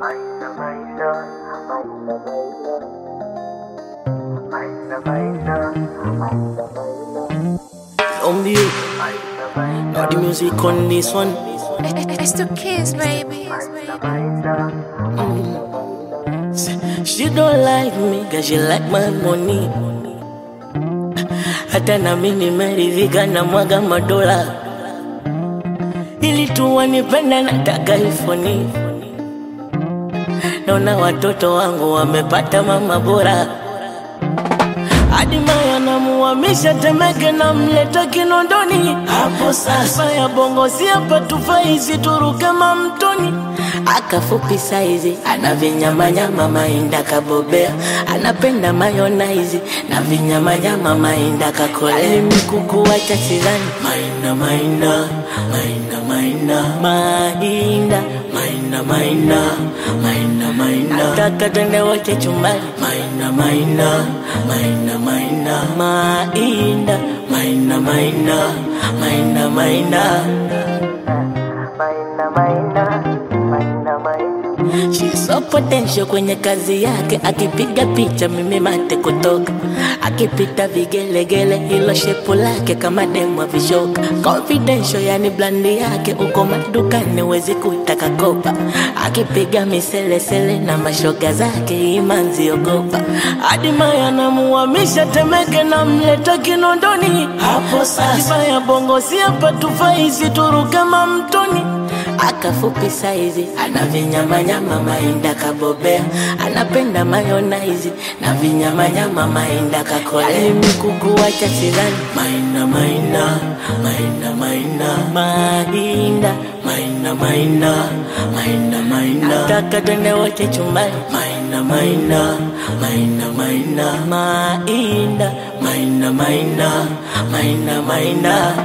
Maina, maina, maina, maina, maina, maina, maina, On you, maina, maina, not the music on this one. It's the kids, baby. maina. She don't like me, cause she like my money. Hata na mimi nimeridhika na mwaga madola, ili tu wanipenda, nataka ifoni. Naona watoto wangu wamepata mama bora, hadi Maya namuhamisha Temeke, namleta Kinondoni. Hapo sasa ya bongo si hapa, tufai situruke mamtoni akafupi saizi ana vinyamanyama mainda kabobea anapenda mayonaizi na vinyamanyama mainda kakolea mikuku wacha sidhani maina maina maina maina mainda maina maina maina maina nataka twende wote chumbani maina maina maina maina mainda maina maina maina maina Maina, maina, maina, maina. She's so potential kwenye kazi yake, akipiga picha mimi mate kutoka, akipita vigelegele, hilo shepu lake kama demu wa vishoka. Confidential yani blandi yake, uko madukani wezi kutaka kopa, akipiga miselesele na mashoga zake, imanzi ogopa. Hadi Maya namuhamisha Temeke, namleta Kinondoni. Hapo sasa ya bongo si hapa, tufai situruke mamtoni akafupi saizi ana vinyamanyama mainda kabobea anapenda mayonaizi na vinyamanyama mainda kakolea mikuku wacha sidhani maina maina maina maina mainda maina maina maina maina nataka twende wote chumbani maina maina maina maina mainda maina maina maina maina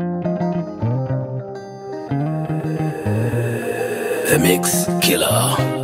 The Mix Killer.